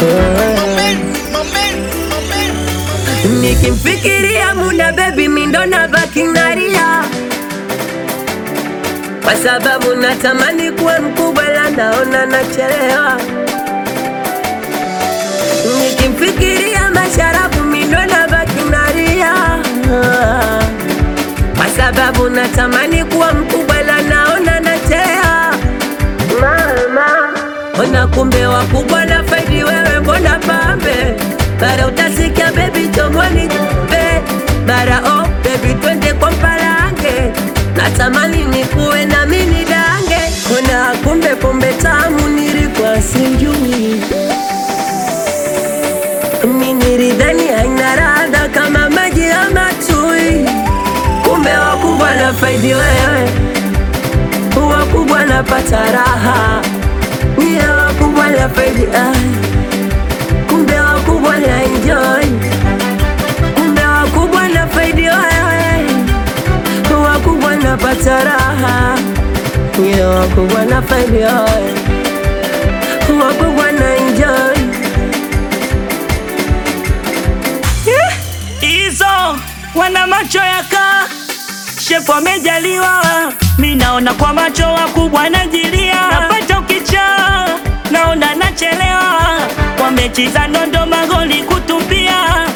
Nikimfikiria Muna baby mindo na baki nalia, kwa sababu natamani kuwa mkubwa, la naona nachelewa. Nikimfikiria Masharafu mindo na baki nalia, kwa sababu natamani kuwa mkubwa, la naona nachelewa. Mama, ona kumbe wakubwa na faidi wewe, mbona pambe bara utasikia baby chomoni be bara oh baby twende kwa mpalange natamani nikuwe na mini dange ona kumbe pombe tamu nilikuwa sijui mimi nilidhani haina radha kama maji ya matui kumbe wakubwa na faidi wewe wakubwa napata raha niye wakubwa na faidi ai kumbe wakubwa na enjoy, kumbe wakubwa na faidi wewe, wakubwa na pata raha, nye wakubwa na faidi wewe, wakubwa na enjoy. hizo wana macho yaka shefu amejaliwa, mi naona kwa macho wakubwa najilia, napata ukichaa naona nachelewa, kwa mechi za nondo magoli kutupia,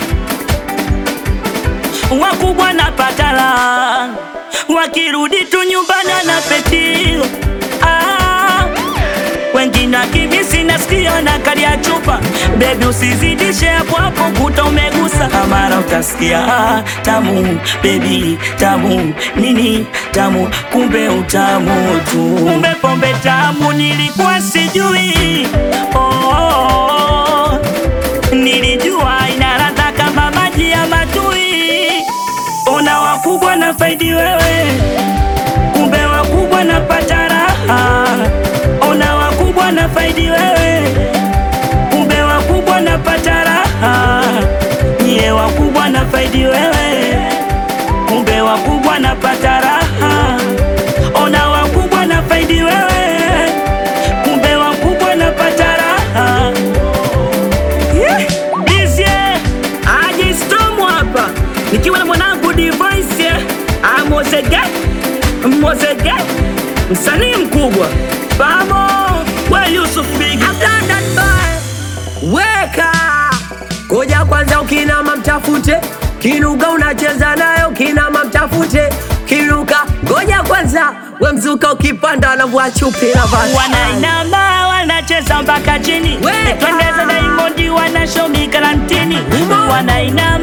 wakubwa napata la wakirudi tu nyumbani na petio ah, wengine akimisi nasikia na kali ya chupa bebi, usizidishe hapo hapo, kuta umegusa mara utasikia ah, tamu bebi, tamu nini tamu, kumbe utamu tu, kumbe pombe tamu, nilikuwa sijui oh, oh, oh. Nilijua ina ladha kama maji ya matui, ona wakubwa na faidi wewe kumbe wakubwa napata raha, ona wakubwa na faidi wewe, kumbe wakubwa napata raha, nyie wakubwa na faidi wewe, kumbe wakubwa napata raha, ona wakubwa na faidi wewe, kumbe wakubwa napata raha. Yeah. Bizye aje Storm hapa nikiwa na mwanangu Device Amozege Mozege msanii mkubwa Bamo we Yusuf Big I've done that boy. Weka koja kwanza, ukinama mtafute kinuka, unacheza nayo kinama mtafute kinuka. Ngoja kwanza, we mzuka ukipanda na chupi na vasi. wanainama wanacheza mpaka chini Weka. twendeza Diamond wanashomi karantini Uma. wanainama